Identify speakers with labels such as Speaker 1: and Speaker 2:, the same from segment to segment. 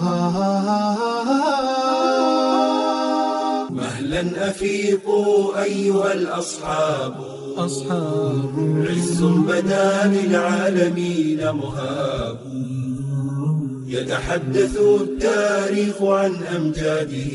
Speaker 1: مهلا أفيقوا أيها الأصحاب
Speaker 2: أصحاب
Speaker 1: عز بدا للعالمين مهاب يتحدث التاريخ عن أمجاده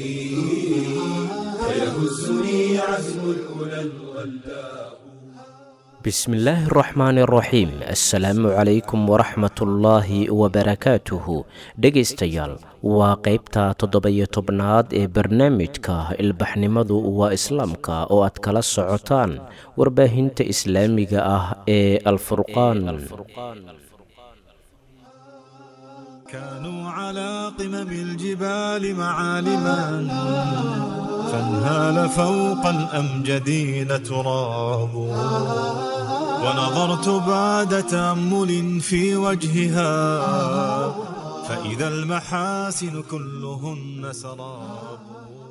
Speaker 1: فيهزني عزم الأولى الغلاب
Speaker 3: bismillaahi araxmaani araxiim assalaamu calaykum waraxmatullaahi wabarakaatuhu dhegaystayaal waa qaybta toddoba-iyo tobnaad ee barnaamijka ilbaxnimadu waa islaamka oo aad kala socotaan warbaahinta islaamiga ah ee alfurqaan
Speaker 2: كانوا على قمم الجبال معالما فانهال فوق الأمجدين تراب ونظرت بعد تأمل في وجهها فإذا المحاسن كلهن سراب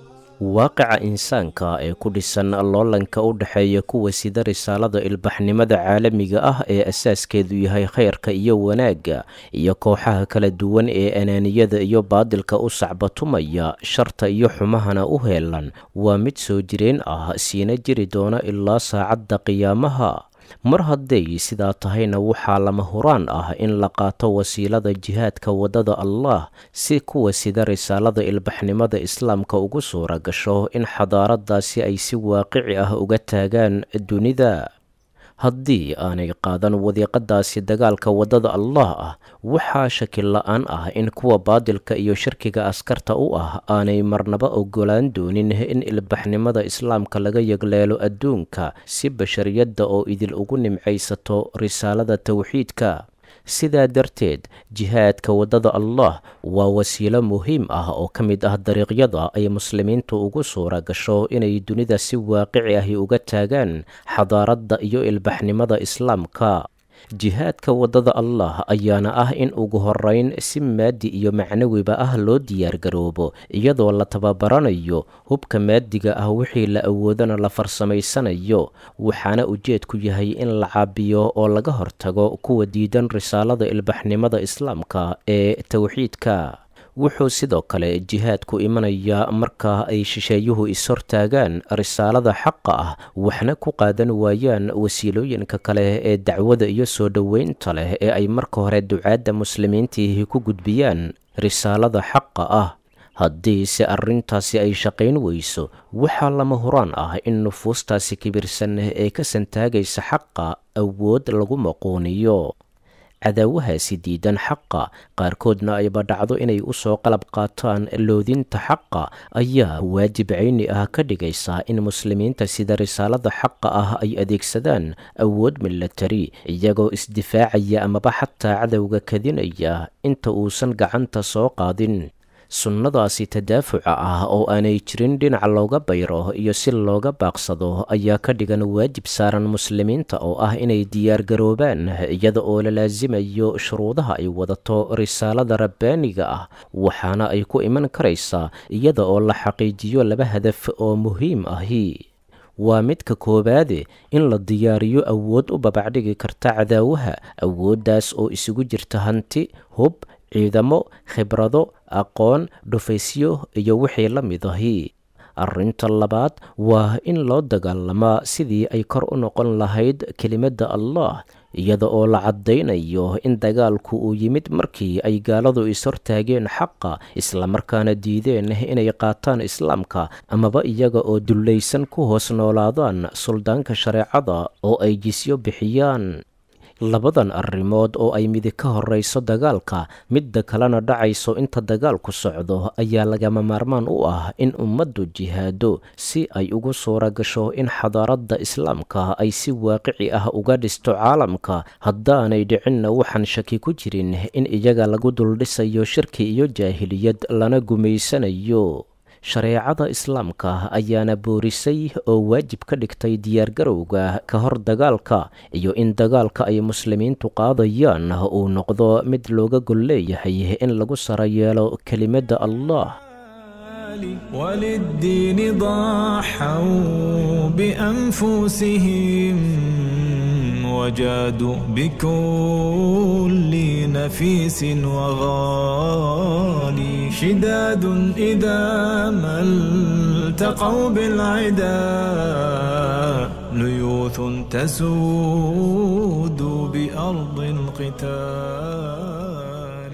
Speaker 3: waaqica insaanka ee ku dhisan loolanka u dhexeeya kuwa sida risaalada ilbaxnimada caalamiga ah ee asaaskeedu yahay khayrka iyo wanaagga iyo kooxaha kala duwan ee anaaniyada iyo baadilka u sacbatumaya sharta iyo xumahana u heelan waa mid soo jireen ah siina jiri doona ilaa saacadda qiyaamaha mar hadday sidaa tahayna waxaa lama huraan ah in la qaato wasiilada jihaadka waddada allah si kuwa sida risaalada ilbaxnimada islaamka ugu suura gasho in xadaaradaasi ay si waaqici ah uga taagaan dunida haddii aanay qaadan wadiiqadaasi dagaalka waddada allah ah waxaa shakil la-aan ah in kuwa baadilka iyo shirkiga askarta u ah aanay marnaba ogolaan doonin in ilbaxnimada islaamka laga yagleelo adduunka si bashariyadda oo idil ugu nimcaysato risaalada towxiidka sidaa darteed jihaadka waddada allah waa wasiilo muhiim ah oo ka mid ah dariiqyada ay muslimiintu ugu suura gasho inay dunida si waaqici ahi uga taagaan xadaaradda iyo ilbaxnimada islaamka jihaadka waddada allah ayaana ah in ugu horeyn si maadi iyo macnawiba ah loo diyaargaroobo iyadoo la tababaranayo hubka maadiga ah wixii la awoodana la farsamaysanayo waxaana ujeedku yahay in la caabiyo oo laga hortago kuwa diidan risaalada ilbaxnimada islaamka ee towxiidka wuxuu sidoo kale jihaadku imanayaa marka ay shisheeyuhu is-hortaagaan risaalada xaqa ah waxna ku qaadan waayaan wasiilooyinka kale ee dacwada iyo soo dhoweynta leh ee ay marka hore ducaadda muslimiintiihi ku gudbiyaan risaalada xaqa ah haddii se arrintaasi ay shaqayn weyso waxaa lama huraan ah in nufuustaasi kibirsan ee ka santaagaysa xaqa awood lagu maquuniyo cadaawahaasi diidan xaqa qaarkoodna ayba dhacdo inay u soo qalab qaataan loodinta xaqa ayaa waajib cayni ah ka dhigaysa in muslimiinta sida risaalada xaqa ah ay adeegsadaan awood milatari iyagoo isdifaacaya amaba xataa cadowga kadinaya inta uusan gacanta soo qaadin sunnadaasi tadaafuca ah oo aanay jirin dhinac looga bayro iyo si looga baaqsado ayaa ka dhigan waajib saaran muslimiinta oo ah inay diyaargaroobaan iyada oo la laasimayo shuruudaha ay wadato risaalada rabbaaniga ah waxaana ay ku iman karaysaa iyada oo la xaqiijiyo laba hadaf oo muhiim ahi waa midka koowaade in la diyaariyo awood u babacdhigi karta cadaawaha awooddaas oo isugu jirta hanti hub ciidamo khibrado aqoon dhufaysyo iyo wixii la mid ahi arrinta labaad waa in loo dagaalamaa sidii ay kor u noqon lahayd kelimadda allah iyada oo la caddaynayo in dagaalku uu yimid markii ay gaaladu is-hortaageen xaqa islamarkaana diideen inay qaataan islaamka amaba iyaga oo dullaysan ku hoos noolaadaan suldaanka shareecada oo ay jisyo bixiyaan labadan arrimood oo ay midi ka horrayso dagaalka midda kalena dhacayso inta dagaalku socdo ayaa lagama maarmaan u ah in ummaddu jihaado si ay ugu suura gasho in xadaaradda islaamka ay si waaqici ah uga dhisto caalamka haddaanay dhicinna waxaan shaki ku jirin in iyaga lagu duldhisayo shirki iyo jaahiliyad lana gumaysanayo shareecada islaamka ayaana boorisay oo waajib ka dhigtay diyaargarowga ka hor dagaalka iyo in dagaalka ay muslimiintu qaadayaan uu noqdo mid looga gol leeyahay in lagu sara yeelo kelimadda allah
Speaker 2: وللدين ضحوا بأنفسهم وجادوا بكل نفيس وغالي شداد إذا ما التقوا بالعدا ليوث تسود بأرض القتال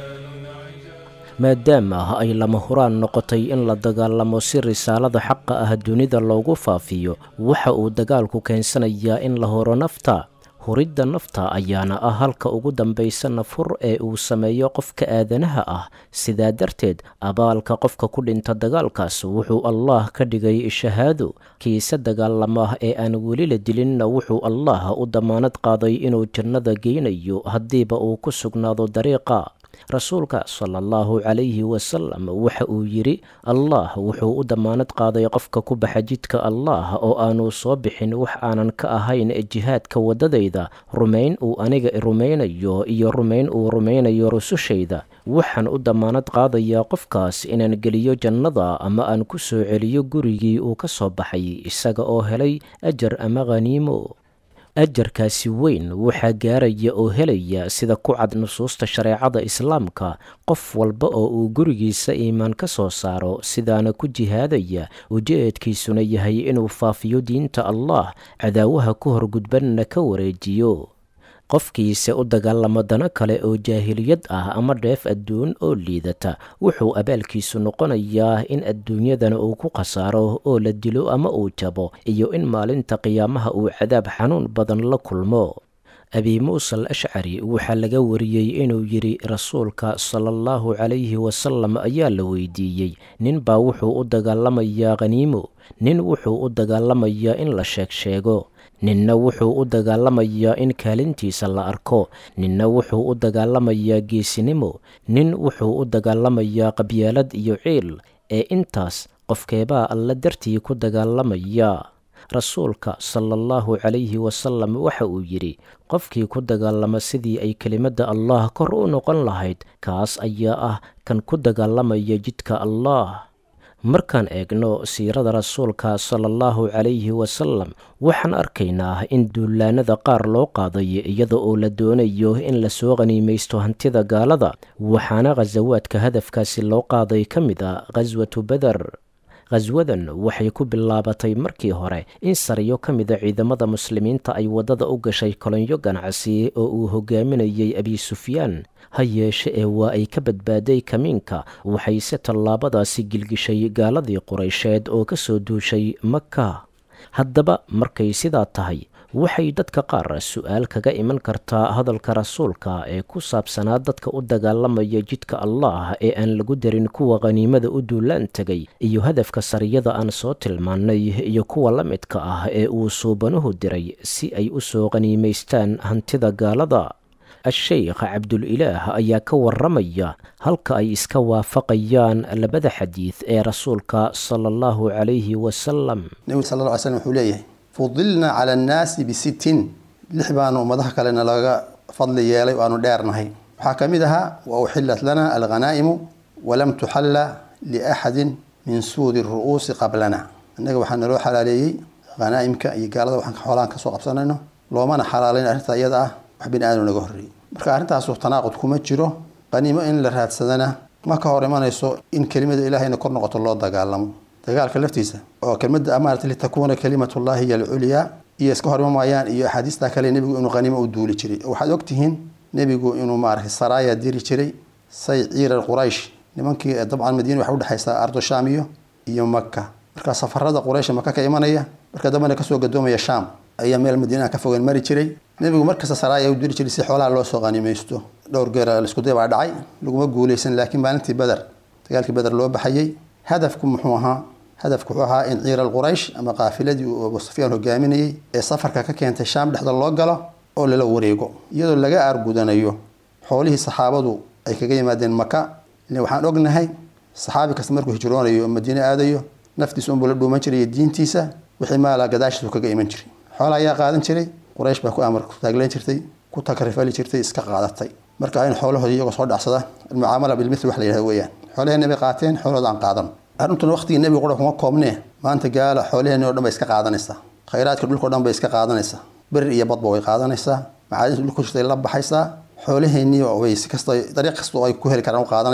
Speaker 3: maadaama ay lama huraan noqotay in la dagaalamo si risaalada xaqa ah dunida loogu faafiyo waxa uu dagaalku keensanayaa in la horo nafta huridda nafta ayaana ah halka ugu dambaysa nafur ee uu sameeyo qofka aadanaha ah sidaa darteed abaalka qofka ku dhinta dagaalkaas wuxuu allaah ka dhigay shahaado kiise dagaalama ee aan weli la dilinna wuxuu allaah u dammaanad qaaday inuu jannada geynayo haddiiba uu ku sugnaado dariiqa rasuulka sala allahu calayhi wasalam waxa uu yidhi allah wuxuu u dammaanad qaaday qofka ku baxa jidka allah oo aanu soo bixin wax aanan ka ahayn jihaadka waddadayda rumayn uu aniga rumaynayo iyo rumayn uu rumaynayo rusushayda waxaan u dammaanad qaadayaa qofkaas inaan geliyo jannada ama aan ku soo celiyo gurigii uu ka soo baxay isaga oo helay ajar ama khaniimo ajarkaasi weyn waxaa gaaraya oo helaya sida ku cad nusuusta shareecada islaamka qof walba oo uu gurigiisa iimaan ka soo saaro sidaana ku jihaadaya ujeedkiisuna yahay inuu faafiyo diinta allah cadaawaha ku horgudbanna ka wareejiyo qofkiise u dagaalamo dano kale oo jaahiliyad ah ama dheef adduun oo liidata wuxuu abaalkiisu noqonayaa in adduunyadana uu ku khasaaro oo la dilo ama uu jabo iyo in maalinta qiyaamaha uu cadaab xanuun badan la kulmo abi muuse al ashcari waxaa laga wariyey inuu yidhi rasuulka sala allahu calayhi wasalam ayaa la weydiiyey ninbaa wuxuu u dagaalamayaa khaniimo nin wuxuu u dagaalamayaa in la sheeg sheego ninna wuxuu u dagaalamayaa in kaalintiisa la arko ninna wuxuu u dagaalamayaa geesinimo nin wuxuu u dagaalamayaa qabyaalad iyo ciil ee intaas qofkeebaa alla dartii ku dagaalamaya rasuulka sala allahu calayhi wasalam waxa uu yidhi qofkii ku dagaalama sidii ay kelimadda allah kor u noqon lahayd kaas ayaa ah kan ku dagaalamaya jidka allah markaan eegno siirada rasuulka sala allahu calayhi wasalam waxaan arkaynaa in duulaanada qaar loo qaaday iyada oo la doonayo in lasoo qhaniimaysto hantida gaalada waxaana khasawaadka hadafkaasi loo qaaday ka mid a khaswatu beder khaswadan waxay ku bilaabatay markii hore in sariyo ka mida ciidamada muslimiinta ay waddada u gashay kolonyo ganacsi oo uu hogaaminayay abi sufyaan ha yeeshe ee waa ay ka badbaaday kamiinka waxayse tallaabadaasi gilgishay gaaladii quraysheed oo ka soo duushay maka haddaba markay sidaa tahay waxay dadka qaar su-aal kaga iman kartaa hadalka rasuulka ee ku saabsanaa dadka u dagaalamaya jidka allah ee aan lagu darin kuwa khaniimada u duulaan tegay iyo hadafka sariyada aan soo tilmaannay iyo kuwa la midka ah ee uu suubanuhu diray si ay u soo qhaniimaystaan hantida gaalada a-sheykh cabdulilaah ayaa ka waramaya halka ay iska waafaqayaan labada xadiid ee rasuulka sala allahu calayhi wasalam
Speaker 4: nebigu sal lla ly slm wuxuu leeyahay fudilna cala annaasi bisittin lix baanu ummadaha kalena laga fadli yeelay o aanu dheernahay waxaa ka mid ahaa wa uxilat lana alghanaa'imu walam tuxalla liaxadin min suudi ru'uusi qablana innaga waxaa naloo xalaaleeyey hanaa'imka iyo gaalada waxaan xoolaan kasoo qabsanayno loomana xalaalayn arrinta iyada ah wax bini aadam naga horreeyey marka arrintaasu tanaaqud kuma jiro qaniimo in la raadsadana ma ka hor imanayso in kelimada ilaahayna kor noqoto loo dagaalamo dagaalka laftiisa oo kelmada amaarata litakuuna kalimatullahi hiya alculyaa iyo iska hor imamayaan iyo axaadiista kale nebigu inuu qaniimo u duuli jiray waxaad ogtihiin nebigu inuu maaragtay saraaya diri jiray say ciirar quraysh nimankii dabcan madiina waxay udhexaysaa ardo shaam iyo iyo maka marka safarada quraysh maka ka imanaya marka dambena kasoo gadoomaya shaam ayaa meel madiinaha ka fogan mari jiray nebigu markasta saraaya u diri jiray si xoolaha loo soo qanimaysto dhowr geer laisku day baa dhacay laguma guuleysan laakiin maalintii beder dagaalkii beder loo baxayay hadafku muxuu ahaa hadafku wuxuu ahaa in ciiral quraysh ama qaafiladii uu abu sufyaan hogaaminayay ee safarka ka keentay shaam dhexda loo galo oo lala wareego iyadoo laga aargudanayo xoolihii saxaabadu ay kaga yimaadeen maka ile waxaan ognahay saxaabi kasta markuu hijroonayo oo madiine aadayo naftiisa unbuu la dhuuman jiray iyo diintiisa wixii maala gadaashiisu kaga iman jiray xoola ayaa qaadan jiray quraysh baa ku amar ku taagleen jirtay ku takrifali jirtay iska qaadatay marka in xoolahoodii iyagoo soo dhacsada almucaamala bilmithl wax la yidhahdo weeyaan xoolaheenna bay qaateen xoolahooda aan qaadan arrintuna waqtigii nebiga qura kuma koobnee maanta gaala xoolaheenni o dhan bay iska qaadanaysaa khayraadka dhulka o dhan bay iska qaadanaysaa berir iyo badba way qaadanaysaa macaadinta dhulka ku jirtay la baxaysaa xoolaheennii way si kasta dariiq kasta oo ay ku heli karaan u qaadanayaan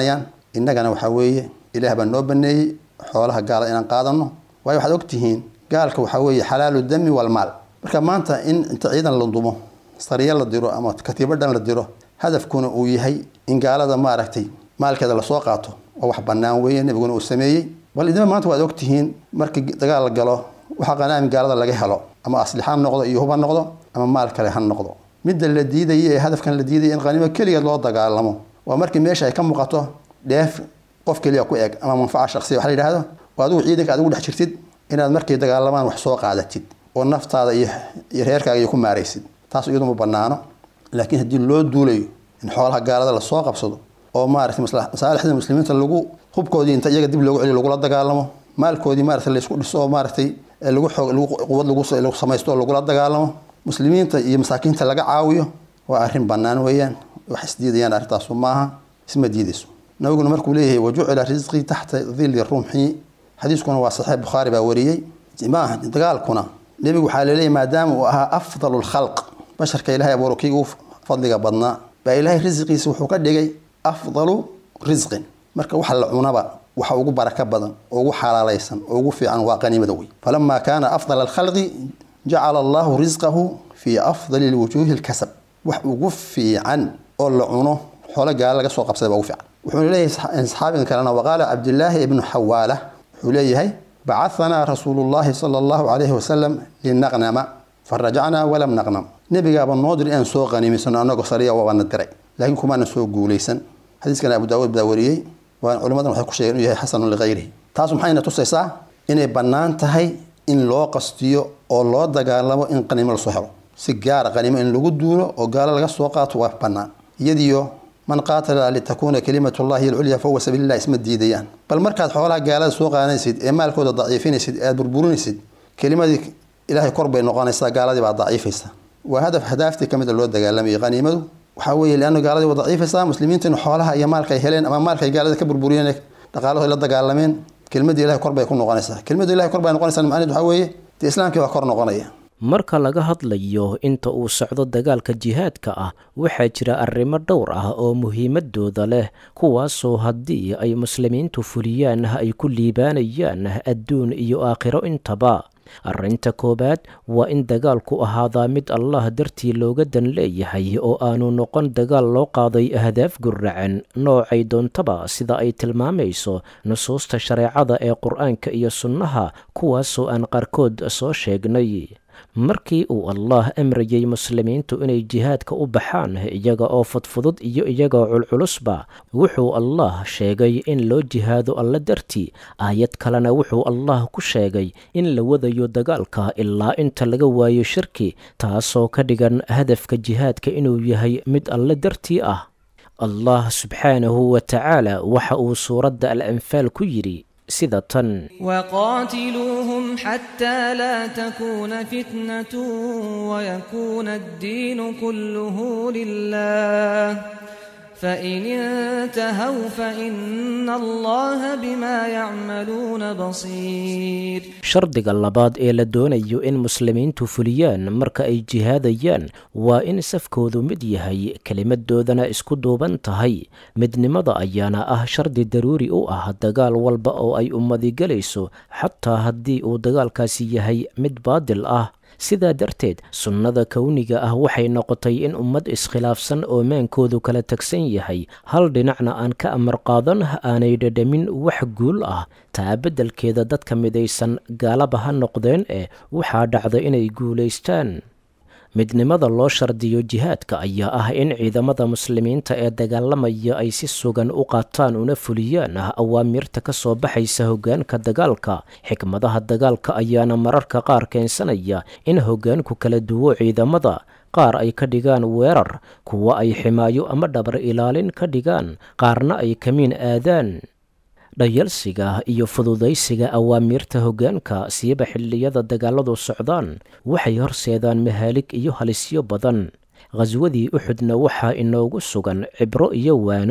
Speaker 4: innagana waxaa weeye ilaah baa noo baneeyey xoolaha gaala inaan qaadano waayo waxaad ogtihiin gaalka waxaa weeye xalaalu dami walmaal marka maanta in inta ciidan la dumo sariya la diro ama katiibadhan la diro hadafkuna uu yahay in gaalada maaragtay maalkeeda lasoo qaato oo wax banaan weeye nebiguna uu sameeyey bal idima maanta waad ogtihiin markii dagaal la galo waxaa qanaami gaalada laga helo ama aslix ha noqdo iyo hub ha noqdo ama maal kale ha noqdo midda la diidaya ee hadafkan la diidaya in qaniimo keligeed loo dagaalamo waa markii meesha ay ka muuqato dheef qof keliya ku eg ama manfaca shaqsiya waxa la yidhahdo oo adigu ciidanka adigu dhex jirtid inaad markay dagaalamaan wax soo qaadatid oo naftaada iyo iyo reerkaaga iyo ku maaraysid taas iyadu ma banaano laakiin haddii loo duulayo in xoolaha gaalada lasoo qabsado oo maaragtay masaalixda muslimiinta lagu hubkoodii inta iyaga dib loogu celiyo lagula dagaalamo maalkoodii maaragtay laysku dhiso oo maaragtay lagu xoog lagu quwad lagu lagu samaysto oo lagula dagaalamo muslimiinta iyo masaakiinta laga caawiyo waa arrin bannaan weeyaan wax isdiidayaan arrintaasu maaha isma diidayso nabiguna markuu leeyahay wajucila risqii taxta dili rumxi xadiiskuna waa saxiix bukhaari baa wariyey maaha dagaalkuna nebigu waxaa laleeyahy maadaama uu ahaa afdalu lkhalq basharka ilahay abuuro kii ugu fadliga badnaa baa ilaahay risqiisa wuxuu ka dhigay afdalu risqin marka waxa la cunaba waxa ugu baraka badan oo ugu xalaalaysan oo ugu fiican waa qaniimada wey falamaa kaana afdal alkhalqi jacala allahu risqahu fii afdali lwujuuhi lkasab wax ugu fiican oo la cuno xoolo gaala laga soo qabsaday baa ugu fiican wuxuu leeyahay saxaabigan kalena waqaala cabdillaahi ibnu xawaala wuxuu leeyahay bacahanaa rasuulu llahi sala allahu calayhi wasalam linaqnama farajacnaa walam naqnam nebigaaba noo dir inaan soo qaniimaysano annagoo sariya waabana diray laakiin kumaana soo guulaysan xadiiskana abu daawuud baa wariyey waa culimmadan waxay ku sheegeen inuu yahay xasanun ligayrihi taas maxayna tusaysaa inay bannaan tahay in loo qastiyo oo loo dagaalamo in qaniimo lasoo helo si gaara qaniimo in lagu duulo oo gaalo laga soo qaato waa bannaan iyadiyo man qaatala litakuuna kalimatullahi alculya fahuwa sabiililah isma diidayaan bal markaad xoolaha gaalada soo qaadanaysid ee maalkooda daciifinaysid ee aad burburinaysid kelimadii ilaahay kor bay noqonaysaa gaaladii baa daciifaysa waa hadaf hadaaftii ka mida loo dagaalamayay qaniimadu waxaa weeye leanna gaaladii waa daciifaysaa muslimiinta in xoolaha iyo maalka ay heleen ama maalka ay gaalada ka burburiyeen dhaqaalahooda la dagaalameen kelmadii ilahay kor bay ku noqonaysaa kelmadii ilahay kor bay noqonaysaa macnaheed waxaa weeye dee islaamkii baa kor noqonaya
Speaker 3: marka laga hadlayo inta uu socdo dagaalka jihaadka ah waxaa jira arrimo dhowr ah oo muhiimadooda leh kuwaasoo haddii ay muslimiintu fuliyaan ay ku liibaanayaan adduun iyo aakhiro intaba arrinta koowaad waa in dagaalku ahaadaa mid allah dartii looga dan leeyahay oo aanu noqon dagaal loo qaaday ahdaaf guracan noocay doontaba sida ay tilmaamayso nusuusta shareecada ee qur-aanka iyo sunnaha kuwaasoo aan qaarkood soo sheegnay markii uu allah amrayay muslimiintu inay jihaadka u baxaan iyaga oo fudfudud iyo iyagoo culculusba wuxuu allah sheegay in loo jihaado alla dartii aayad kalena wuxuu allah ku sheegay in la wadayo dagaalka ilaa inta laga waayo shirki taasoo ka dhigan hadafka jihaadka inuu yahay mid alla dartii ah allah subxaanahu wa tacaala waxa uu suuradda al anfaal ku yidhi sida tan
Speaker 5: وقاتلوهم حتى لا تكون فتنة ويكون الدين كله لله فإن انتهوا فإن الله بما يعملون بصير
Speaker 3: shardiga labaad ee la doonayo in muslimiintu fuliyaan marka ay jihaadayaan waa in safkoodu mid yahay kelimadoodana isku duuban tahay midnimada ayaana ah shardi daruuri u ah dagaal walba oo ay ummadi gelayso xataa haddii uu dagaalkaasi yahay mid baadil ah sidaa darteed sunnada kowniga ah waxay noqotay in ummad iskhilaafsan oo maankoodu kala tagsan yahay hal dhinacna aan ka amar qaadan aanay dhadhamin wax guul ah taa beddelkeeda dadka midaysan gaalaba ha noqdeen eh waxaa dhacda inay guulaystaan midnimada loo shardiyo jihaadka ayaa ah in ciidamada muslimiinta ee dagaalamaya ay si sugan u qaataan una fuliyaan awaamirta ka soo baxaysa hoggaanka dagaalka xikmadaha dagaalka ayaana mararka qaar keensanaya in hoggaanku kala duwo ciidamada qaar ay ka dhigaan weerar kuwa ay ximaayo ama dhabar ilaalin ka dhigaan qaarna ay kamiin aadaan dhayalsiga iyo fududaysiga awaamiirta hoggaanka siiba xilliyada dagaaladu socdaan waxay horseedaan mahaalig iyo halisyo badan khaswadii uxudna waxaa inoogu sugan cibro iyo waano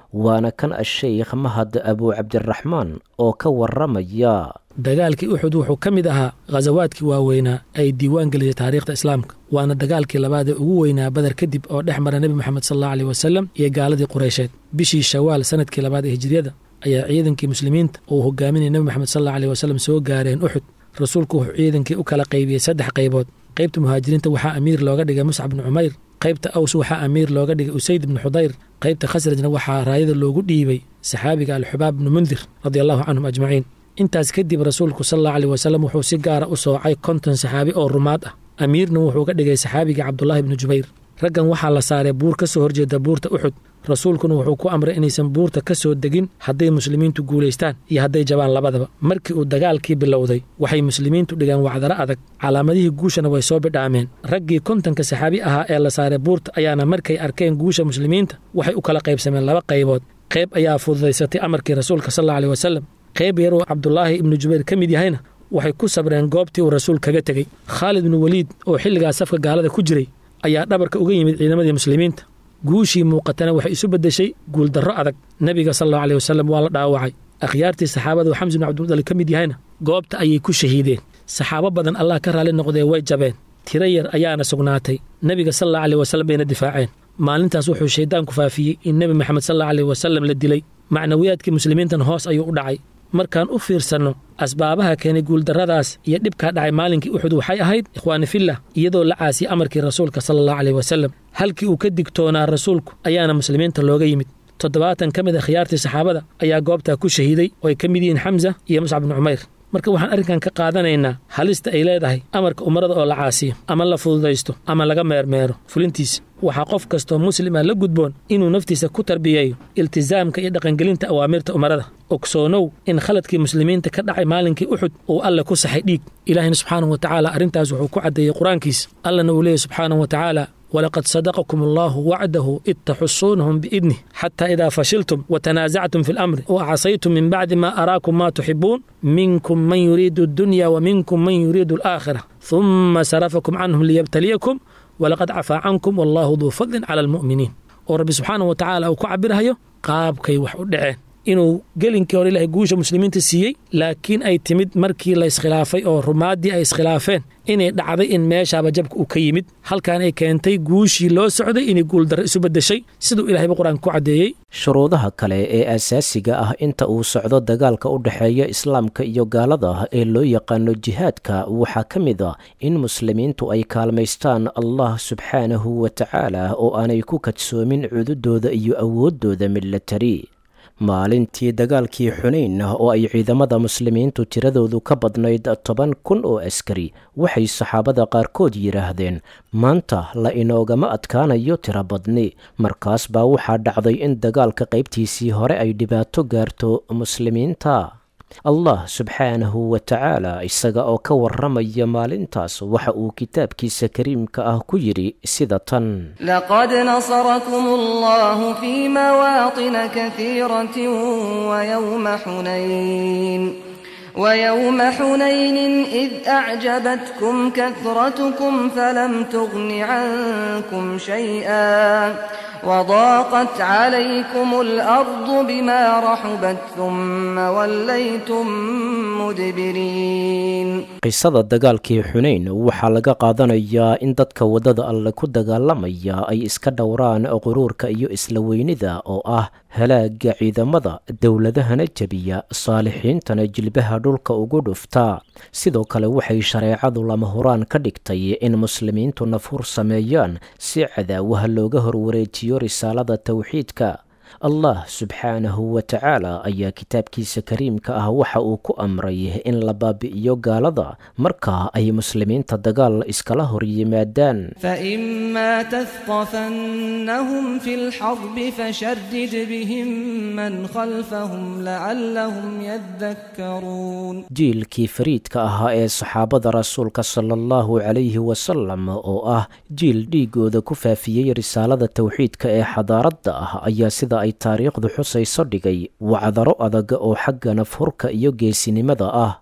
Speaker 3: waana kan asheykh mahad abu cabdiraxmaan oo ka waramaya
Speaker 6: dagaalkii uxud wuxuu ka mid ahaa khasawaadkii waaweynaa ay diiwaan gelisay taariikhda islaamka waana dagaalkii labaad ee ugu weynaa badar kadib oo dhex mara nebi moxamed salalla aleyh wasalam iyo gaaladii qureysheed bishii shawaal sanadkii labaad ee hijriyada ayaa ciidankii muslimiinta uu hogaaminaya nebi moxamed salalla aleyh wasalam soo gaareen uxud rasuulku wuxuu ciidankii u kala qaybiyey saddex qaybood qaybta muhaajiriinta waxaa amiir looga dhigay muscab bnu cumayr qaybta aws waxaa amiir looga dhigay usayd bnu xudayr qaybta khasrajna waxaa raayada loogu dhiibay saxaabiga alxubaab bnu mundir radia allahu canhum ajmaciin intaas kadib rasuulku sal allau aleyh wasalam wuxuu si gaara u soocay konton saxaabi oo rumaad ah amiirna wuxuu ka dhigay saxaabiga cabdulaahi bnu jubayr raggan waxaa la saaray buur ka soo horjeeda buurta uxud rasuulkuna wuxuu ku amray inaysan buurta ka soo degin hadday muslimiintu guulaystaan iyo hadday jabaan labadaba markii uu dagaalkii bilowday waxay muslimiintu dhigeen wacdaro adag calaamadihii guushana way soo bidhaameen raggii kontonka saxaabi ahaa ee la saaray buurta ayaana markay arkeen guusha muslimiinta waxay u kala qaybsameen laba qaybood qayb ayaa fududaysatay amarkii rasuulka sal alla aleh wasalam qayb yar uu cabdulaahi ibnu jubayr ka mid yahayna waxay ku sabreen goobtii uu rasuul kaga tegey khaalid bnu weliid oo xilligaas safka gaalada ku jiray ayaa dhabarka uga yimid ciidamadii muslimiinta guushii muuqatana waxay isu beddeshay guuldarro adag nebiga sal allau aleh wasalam waa la dhaawacay akhyaartii saxaabada uu xamsi bnu cabdimudalib ka mid yahayna goobta ayay ku shahiideen saxaabo badan allah ka raalli noqdee way jabeen tiro yar ayaana sugnaatay nebiga sal allau aleh wasalam bayna difaaceen maalintaas wuxuu shayddaanku faafiyey in nebi moxamed sal allau aleh wasalam la dilay macnawiyaadkii muslimiintan hoos ayuu u dhacay markaan u fiirsanno asbaabaha keenay guuldarradaas iyo dhibkaa dhacay maalinkii uxud waxay ahayd ikhwaani fillah iyadoo la caasiyey amarkii rasuulka sala allahu aleyh wasalam halkii uu ka digtoonaa rasuulku ayaana muslimiinta looga yimid toddobaatan ka mid a khiyaartii saxaabada ayaa goobtaa ku shahiiday oo ay ka mid yihiin xamsa iyo muscab bnu cumayr marka waxaan arrinkan ka qaadanaynaa halista ay leedahay amarka umarada oo la caasiyo ama la fududaysto ama laga meermeero fulintiisa waxaa qof kastoo muslima la gudboon inuu naftiisa ku tarbiyeeyo iltisaamka iyo dhaqangelinta awaamirta umarada ogsoonow in khaladkii muslimiinta ka dhacay maalinkii uxud uu alle ku saxay dhiig ilaahina subxaanahu wa tacaala arrintaas wuxuu ku caddeeyey qur-aankiisa allana uu leeyahy subxaanahu wa tacaala ولقد صدقكم الله وعده إذ تحصونهم بإذنه حتى إذا فشلتم وتنازعتم في الأمر وعصيتم من بعد ما أراكم ما تحبون منكم من يريد الدنيا ومنكم من يريد الآخرة ثم صرفكم عنهم ليبتليكم ولقد عفى عنكم والله ذو فضل على المؤمنين ورب سبحانه وتعالى أو كعبرها qaabkay wax u dhaceen inuu gelinkii hore ilaahay guusha muslimiinta siiyey laakiin ay timid markii la iskhilaafay oo rumaaddii ay iskhilaafeen inay dhacday in meeshaaba jabka uu ka yimid halkan ay keentay guushii loo socday inay guuldarro isu beddeshay siduu ilahayba qur-aanka ku caddeeyey
Speaker 3: shuruudaha kale ee asaasiga ah inta uu socdo dagaalka u dhexeeya islaamka iyo gaalada ee loo yaqaano jihaadka waxaa ka mid a in muslimiintu ay kaalmaystaan allah subxaanahu wa tacaala oo aanay ku kadsoomin cududooda iyo awooddooda milatari maalintii dagaalkii xunayn oo ay ciidamada muslimiintu tiradoodu ka badnayd toban kun oo askari waxay saxaabada qaarkood yidhaahdeen maanta la inoogama adkaanayo tiro badni markaas baa waxaa dhacday in dagaalka qaybtiisii hore ay dhibaato gaarto muslimiinta allah subxaanahu wa tacaala isaga oo ka warramaya maalintaas waxa uu kitaabkiisa kariimka ah ku yidhi sida tan
Speaker 5: لقد نصركم الله في مواطن كثيرة ويوم حنين ويوم حنين إذ أعجبتكم كثرتكم فلم تغن عنكم شيئا وضاقت عليكم الأرض بما رحبت ثم وليتم مدبرين
Speaker 3: qisada dagaalkii xunayn waxaa laga qaadanayaa in dadka waddada alle ku dagaalamaya ay iska dhowraan quruurka iyo isla weynida oo ah halaaga ciidamada dowladahana jebiya saalixiintana jilbaha dhulka ugu dhufta sidoo kale waxay shareecadu lama huraan ka dhigtay in muslimiintu nafhur sameeyaan si cadaawaha looga horwareejiyo risaalada towxiidka allah subxaanahu wa tacaala ayaa kitaabkiisa kariimka ah waxa uu ku amray in la baabi'iyo gaalada marka ay muslimiinta dagaal iskala hor yimaadaan
Speaker 5: فإما تثقفنهم في الحرب فشرد بهم من خلفهم لعلهم يذكرون
Speaker 3: jiilkii fariidka ahaa ee saxaabada rasuulka sala allahu calayhi wasalam oo ah jiil dhiigooda ku faafiyey risaalada towxiidka ee xadaaradda ah ayaa sida ay taariikhdu xusayso dhigay wacdaro adag oo xagga nafhurka iyo geesinimada ah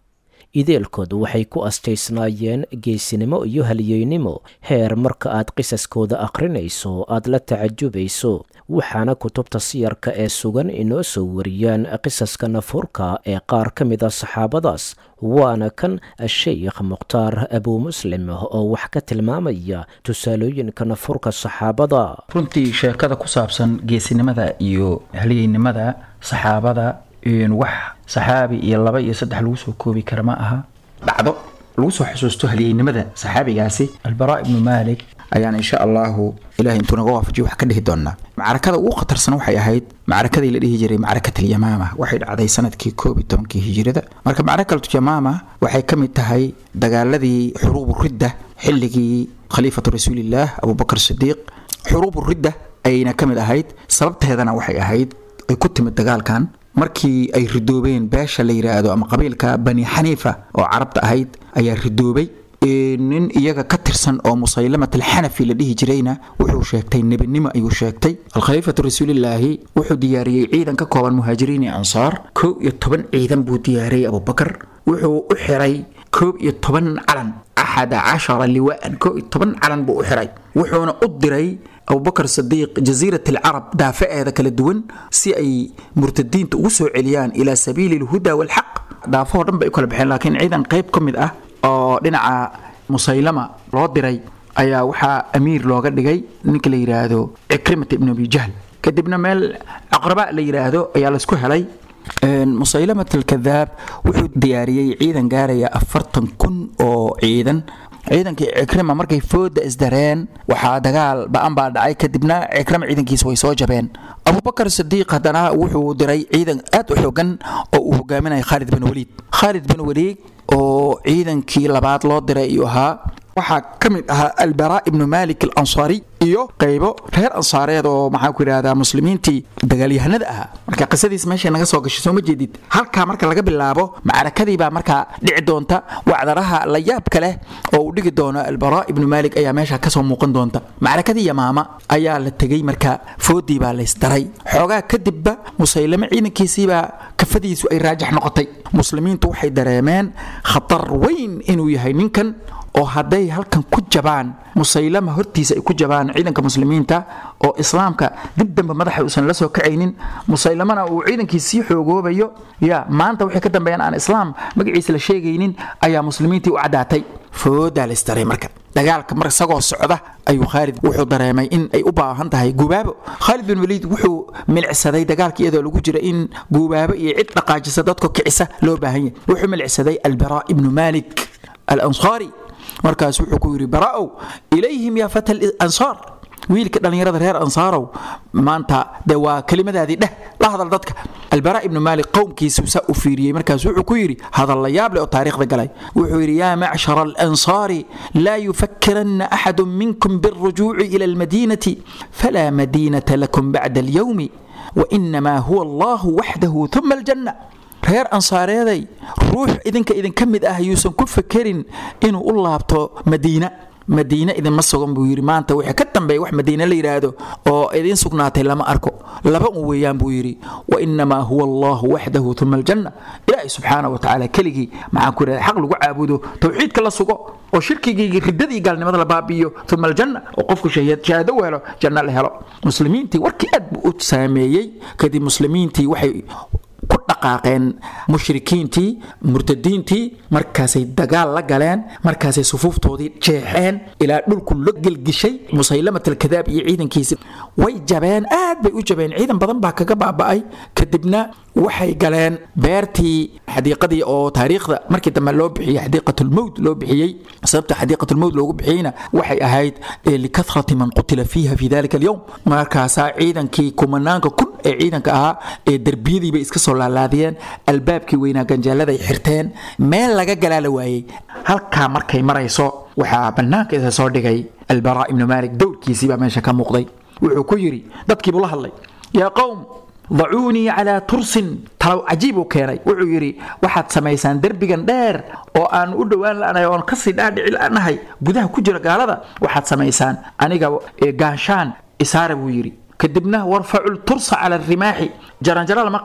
Speaker 3: ideelkood waxay ku astaysnaayeen geesinimo iyo halyeynimo heer marka aad qisaskooda akhrinayso aad la tacajubayso waxaana kutubta siyarka ee sugan inoo soo wariyaan qisaska nafuurka ee qaar ka mid a saxaabadaas waana kan sheikh mukhtaar abuu muslim oo wax ka tilmaamaya tusaalooyinka nafuurka saxaabada
Speaker 7: runtii sheekada ku saabsan geesinimada iyo halyeynimada saxaabada wax saxaabi iyo laba iyo saddex lagu soo koobi kara ma aha dhacdo lagu soo xusuusto halyeynimada saxaabigaasi albaraa ibnu maalik ayaan insha allahu ilahay intuu naga waafajiyo wax ka dhihi doonaa macrakada ugu khatarsan waxay ahayd macrakadii la dhihi jiray macrakatulyamaama waxay dhacday sanadkii koob iyo tobankii hijirada marka macrakatulyamaama waxay ka mid tahay dagaaladii xuruubu ridda xilligii khaliifatu rasuulillaah abubakar sidiiq xuruubu ridda ayayna ka mid ahayd sababteedana waxay ahayd ay ku timid dagaalkan markii ay ridoobeen beesha la yidhaahdo ama qabiilka bani xaniifa oo carabta ahayd ayaa ridoobay nin iyaga ka tirsan oo musaylamat alxanafi la dhihi jirayna wuxuu sheegtay nebinimo ayuu sheegtay alkhaliifatu rasuulilaahi wuxuu diyaariyey ciidan ka kooban muhaajiriin iyo ansaar kow iyo toban ciidan buu diyaariyey abubakar wuxuu u xiray koob iyo toban calan axada cashara liwaan koob iyo toban calan buu u xiray wuxuuna u diray abubakar sadiiq jasiirat alcarab daafaceeda kala duwan si ay murtadiinta ugu soo celiyaan ilaa sabiili alhuda waalxaq daafahoo dhan bay u kala baxeen laakiin ciidan qayb ka mid ah oo dhinaca musaylama loo diray ayaa waxaa amiir looga dhigay ninka la yidhaahdo cikrimata ibnu abi jahl kadibna meel aqraba la yidhaahdo ayaa laysku helay musaylamat alkadaab wuxuu diyaariyey ciidan gaaraya afartan kun oo ciidan ciidankii cikrima markay fooda isdareen waxaa dagaal ba-an baa dhacay kadibna cikrima ciidankiisa way soo jabeen abubakar sidiiq haddana wuxuu diray ciidan aad u xoogan oo uu hogaaminaya khaalid bin waliid khaalid bin waliid oo ciidankii labaad loo diray ayuu ahaa waxaa ka mid ahaa albaraa ibnu malik alansaari iyo qaybo reer ansaareed oo maxaa ku yidhahdaa muslimiintii dagaalyahanada ahaa marka qisadiis meeshay naga soo gashay soo ma jeedid halkaa marka laga bilaabo macrakadii baa markaa dhici doonta wacdaraha la yaabka leh oo uu dhigi doono albaraa ibnu malik ayaa meesha kasoo muuqan doonta macrakadii yamaama ayaa la tegey marka foodii baa laysdaray xoogaa kadibba musaylame ciidankiisiibaa kafadiisu ay raajax noqotay muslimiintu waxay dareemeen khatar weyn inuu yahay ninkan oo hadday halkan ku jabaan musaylama hortiisa ay ku jabaan ciidanka muslimiinta oo islaamka dib dambe madaxa uusan la soo kacaynin musaylamana uu ciidankii sii xoogoobayo ya maanta waxay ka dambeeyaan aan islaam magaciisa la sheegaynin ayaa muslimiintii u caddaatay foodaa laysdaray marka dagaalka mar isagoo socda ayuu khaalid wuxuu dareemay in ay u baahan tahay gubaabo khaalid bin waliid wuxuu milicsaday dagaalka iyadoo lagu jira in gubaabo iyo cid dhaqaajisa dadka kicisa loo baahan yahay wuxuu milicsaday albaraa ibnu malik alansaari markaas wuxuu ku yidhi bara'ow ilayhim yaa fata ansaar wiilka dhallinyarada reer ansaarow maanta dee waa kelimadaadii dheh la hadal dadka albara ibnu maalik qowmkiisu saa u fiiriyey markaas wuxuu ku yidhi hadal la yaab leh oo taariikhda galay wuxuu yidhi yaa macshara alansaari laa yufakiranna axadu minkum biاlrujuuci ila almadiinati falaa madiinata lakum bacda alyowmi wainamaa huwa allahu waxdahu uma aljanna reer ansaareeday ruux idinka idinka mid ah yuusan ku fakerin inuu u laabto madiina madiine idinma sugan buu yidhi maanta wixii ka dambeeya wax madiine la yidhaahdo oo idiin sugnaatay lama arko laba un weeyaan buu yidhi wa inamaa huwa allahu waxdahu uma aljanna ilaahay subxaana wa tacaala keligii maxaan ku yidhahda xaq lagu caabudo towxiidka la sugo oo shirkigii riddadii gaalnimada la baabi'iyo uma aljanna oo qofku shahaado u helo janno la helo muslimiintii warkii aad buu u saameeyey kadib muslimiintii waxay ku dhaqaaqeen mushrikiintii murtadiintii markaasay dagaal la galeen markaasay sufuuftoodii jeexeen ilaa dhulku la gelgishay musaylamat alkadaab iyo ciidankiisi way jabeen aad bay u jabeen ciidan badan baa kaga baaba'ay kadibna waxay galeen beertii xadiiqadii oo taariikhda markii dambe loo bixiyey xadiiqatulmowt loo bixiyey sababta xadiiqatulmowt loogu bixiyeyna waxay ahayd likathrati man qutila fiiha fi dalika alyowm markaasaa ciidankii kumanaanka kun ee ciidanka ahaa ee derbiyadii bay iska soo laalaadiyeen albaabkii weynaa ganjaaladay xirteen meel laga galaa la waayey halkaa markay marayso waxaa bannaanka isa soo dhigay albaraa ibnu maalik dowrkiisii baa meesha ka muuqday wuxuu ku yidhi dadkiibuu la hadlay yaa qowm dacuunii calaa tursin talow cajiib uu keenay wuxuu yidhi waxaad samaysaan derbigan dheer oo aan u dhowaan la'nahay oon kasii dhaadhici la'nahay gudaha ku jira gaalada waxaad samaysaan aniga gaanshaan isaara buu yidhi kadibna warfacu ltursa cala arimaaxi jaranjaro lama qabee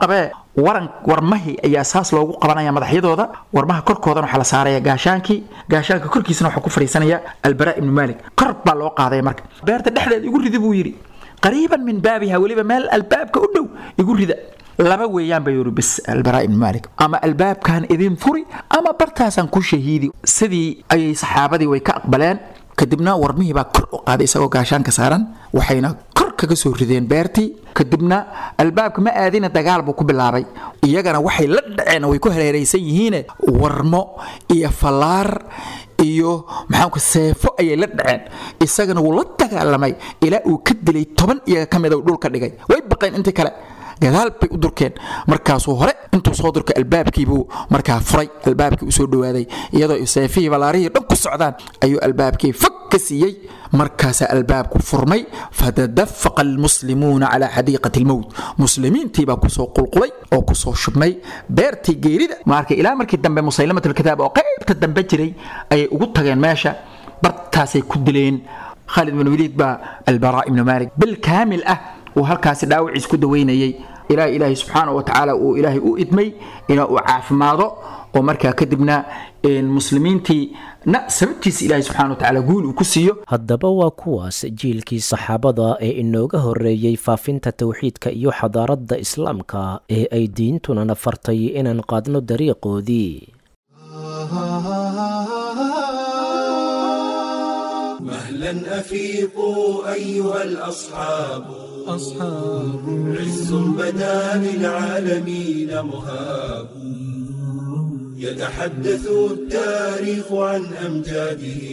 Speaker 7: waran warmahii ayaa saas loogu qabanaya madaxyadooda warmaha korkoodana waxaa la saaraya gaashaankii gaashaanka korkiisana waxaa ku fadhiisanaya albaraa ibnu maalik kor baa loo qaadaya marka beerta dhexdeeda igu ridi buu yidhi qariiban min baabiha weliba meel albaabka u dhow igu rida laba weeyaan bay yiri bis albaraa ibnu maalik ama albaabkan idin furi ama bartaasaan ku shahiidi sidii ayay saxaabadii way ka aqbaleen kadibna warmihii baa kor u qaaday isagoo gaashaanka saaran waxayna kor kaga soo rideen beertii kadibna albaabka ma aadina dagaal buu ku bilaabay iyagana waxay la dhaceen way ku hareeraysan yihiine warmo iyo fallaar iyo maxaanku seefo ayay la dhaceen isagana wuu la dagaalamay ilaa uu ka dilay toban iyaga ka mid dhulka dhigay way baqeen intii kale gadaal bay u durkeen markaasuu hore intuu soo durkay albaabkiibuu markaa furay albaabkii usoo dhawaaday iyadoo seefihii balaarihii dhan ku socdaan ayuu albaabkii fog ka siiyey markaasaa albaabku furmay fatadafaqa almuslimuuna calaa xadiiqati almowt muslimiintiibaa kusoo qulqulay oo kusoo shubmay beertii geerida marka ilaa markii dambe musaylamat alkitaab oo qaybta dambe jiray ayay ugu tageen meesha bartaasay ku dileen khaalid bin waliid baa albaraa ibnu maalik bil kaamil ah uu halkaasi dhaawaciis ku daweynayay ilaa ilaahay subxaana wa tacaala uu ilaahay u idmay inaa uu caafimaado oo markaa kadibna muslimiintii na sababtiisa ilaahay subxana wa tacaala guul uu ku siiyo
Speaker 3: haddaba waa kuwaas jiilkii saxaabada ee inooga horreeyey faafinta towxiidka iyo xadaaradda islaamka ee ay diintuna na fartay inaan qaadno dariiqoodii
Speaker 1: مهلا أفيقوا أيها الأصحاب أصحاب عز بدا للعالمين مهاب يتحدث التاريخ عن أمجاده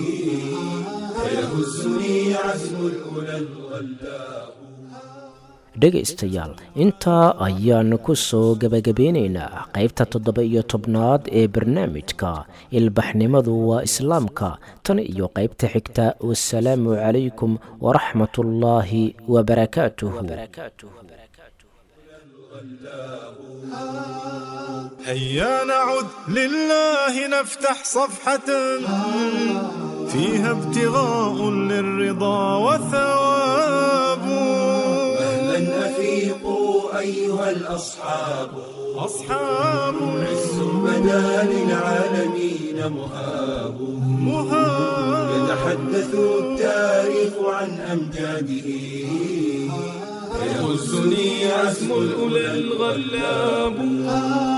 Speaker 1: فيهزني عزم الأولى الغلاب
Speaker 3: dhegaystayaal intaa ayaanu ku soo gebagabeynaynaa qaybta toddoba iyo tobnaad ee barnaamijka ilbaxnimadu waa islaamka tan iyo qaybta xigta wasalaamu calaykum waraxmat ullaahi wabarakaatuh
Speaker 2: هيا نعد لله نفتح صفحة فيها ابتغاء للرضا وثواب
Speaker 1: مهلا أفيقوا أيها الأصحاب
Speaker 2: أصحاب
Speaker 1: عز بدا للعالمين مهاب
Speaker 2: مهاب
Speaker 1: يتحدث التاريخ عن أمجاده فيهزني عزم الأولى الغلاب